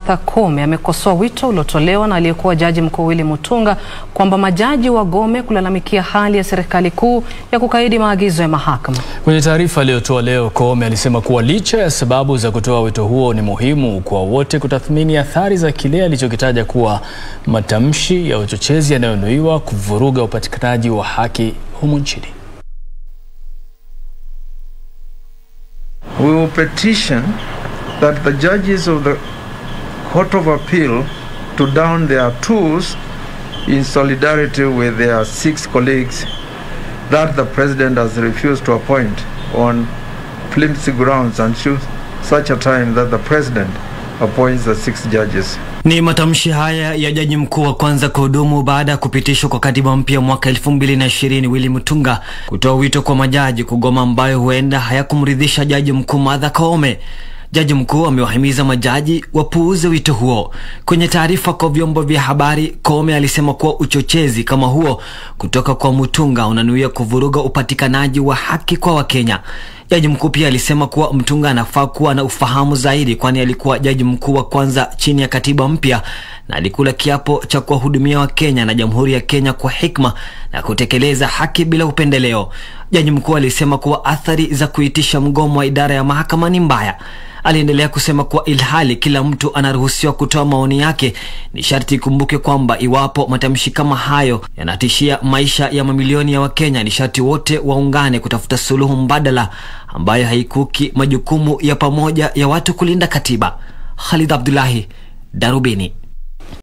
Martha Koome amekosoa wito uliotolewa na aliyekuwa jaji mkuu Willy Mutunga kwamba majaji wagome kulalamikia hali ya serikali kuu ya kukaidi maagizo ya mahakama. Kwenye taarifa aliyotoa leo, Koome alisema kuwa licha ya sababu za kutoa wito huo, ni muhimu kwa wote kutathmini athari za kile alichokitaja kuwa matamshi ya uchochezi yanayonuiwa kuvuruga upatikanaji wa haki humu nchini. We will petition that the judges of the Court of Appeal to down their tools in solidarity with their six colleagues that the President has refused to appoint on flimsy grounds until such a time that the President appoints the six judges. Ni matamshi haya ya jaji mkuu wa kwanza kuhudumu baada ya kupitishwa kwa katiba mpya mwaka 2020 Willy Mutunga kutoa wito kwa majaji kugoma, ambayo huenda hayakumridhisha jaji mkuu Martha Koome. Jaji mkuu amewahimiza majaji wapuuze wito huo. Kwenye taarifa kwa vyombo vya habari, Koome alisema kuwa uchochezi kama huo kutoka kwa Mutunga unanuia kuvuruga upatikanaji wa haki kwa Wakenya. Jaji mkuu pia alisema kuwa Mtunga anafaa kuwa na ufahamu zaidi, kwani alikuwa jaji mkuu wa kwanza chini ya katiba mpya na alikula kiapo cha kuwahudumia Wakenya na Jamhuri ya Kenya kwa hikma na kutekeleza haki bila upendeleo. Jaji mkuu alisema kuwa athari za kuitisha mgomo wa idara ya mahakama ni mbaya. Aliendelea kusema kuwa ilhali kila mtu anaruhusiwa kutoa maoni yake, ni sharti ikumbuke kwamba iwapo matamshi kama hayo yanatishia maisha ya mamilioni ya Wakenya, ni sharti wote waungane kutafuta suluhu mbadala ambayo haikuki majukumu ya pamoja ya watu kulinda katiba. Khalid Abdullahi, Darubini.